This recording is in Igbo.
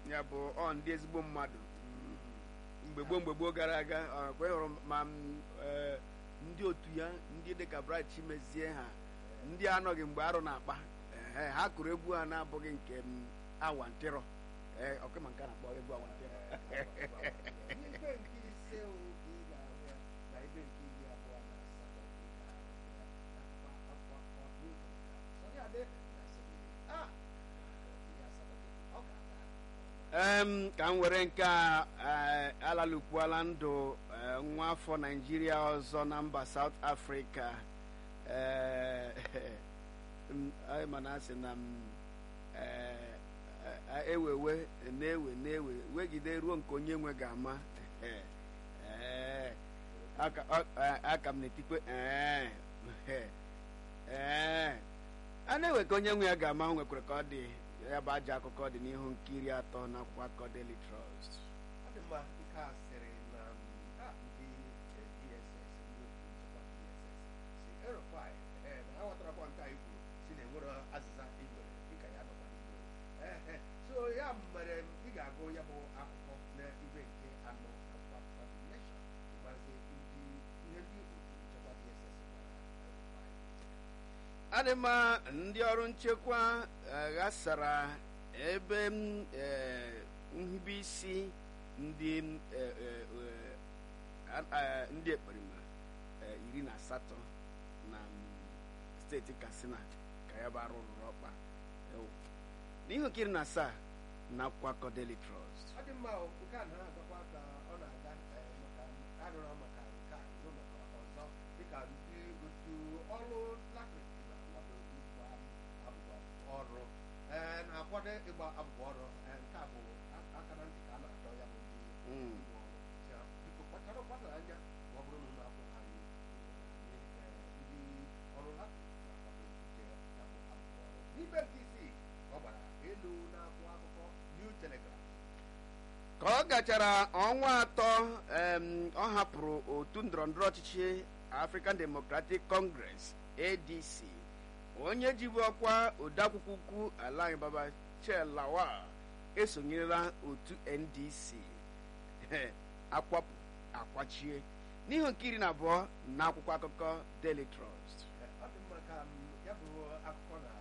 ya bụ ọ ndị ezigbo mmadụ Mm, mgbe gboo mgbe gboo gara aga ọ kwe hụrụ ma m, eh, ndị otu ya ndị dịka Bright Chimezie ha ndị anọghị mgbe arụ na-akpa ehe, ha kụrụ egwu ha na-abụghị nke m awantịrọ ee ọkụma nke a na-akpọ egwu awantịrọ Ibe nke ise o ka ị ga-ahụ ya na ibe nke iri abụọ na asatọ ka ị ga-ahụ ya n'akwụkwọ akụkọ n'ụzọ nke a. Sọnị Ade na Sọnị Ah! Iri asatọ gị, ọ ga-aga. em ka m were nke a eh, alalụkwuola ndụ eh, nwa afọ naijiria ọzọ na mba South Africa Eh, m- anyị ma na asị na m eh, eh, ewewe na-ewe na-ewe wegide ruo nke onye nwe ga-ama Eh, eh, aka ọ- eh, aka m na-etikwe eh, eh, eh. a na-ewe ka onye nwe ya ga-ama o nwekwara ka ọ dị ya bụ ajọ akụkọ dị n'ihu nkiri atọ n'akwụkwọ akụkọ Daily Trust Ọ dị mma nke a sịrị na m, ah, ndị eh, DSS ndị otu nchekwa DSS si erufai eh, na ha ghọtarakwa nke anyị kwuru si na enwere azịza ị nwere dịka ya nọkwa n'igbo Ehe. so ya mere m, ị ga-agụ ya bụ akụkọ na ibe nke anọ akwụkwọ akụkọ The Nation ịgbazi ndị ihe ndị otu nchekwa DSS gwara erufai adịma ndị ọrụ nchekwa eh, ghasara ebe m, eh, nhibe isi ndị eh, eh, eh, a- a- ndị ekperima eh, iri na asatọ na mm, steeti Katsina ka ya bụ arụ rụrụ ọkpa Ewu. n'ihu nkiri na asaa na akwụkwọ akụkọ Daily Trust ọ dị mma o, nke a na-agakwa ka ọ na-aga eh, maka arụrụ maka nke a nọ maka ọzọ dịka ndị otu ọrụ latrik na-akwado ịgba abụbọ ọrụ eh, na-akwado ịgba abụbọ ọrụ eh, nke a bụ a- aka na ntị ka a na-achọ ya bụ ndị Mm. ụlọ ọrụ Ya, biko kpacharakwanụ anya ma ọ bụrụ na ụlọ akwụkwọ anyị anyị, eh, ndị ọrụ latrik na-akwado ije ya bụ abụbọ ọrụ n'ibe nke isii ka ọ gbara elu na-akwụ akụkọ New Telegraph ka ọ gachara ọnwa atọ em, ọ hapụrụ otu ndọrọndọrọ ọchịchị African Democratic Congress ADC onye jibu ọkwa odeakwụkwọ ukwu ala anyị baba Lawal esonyerela otu NDC akwapụ akwachie n'ihu nke iri na abụọ na akwụkwọ akụkọ Daily Trust ọ dị mma ka m, ya bụ akụkọ na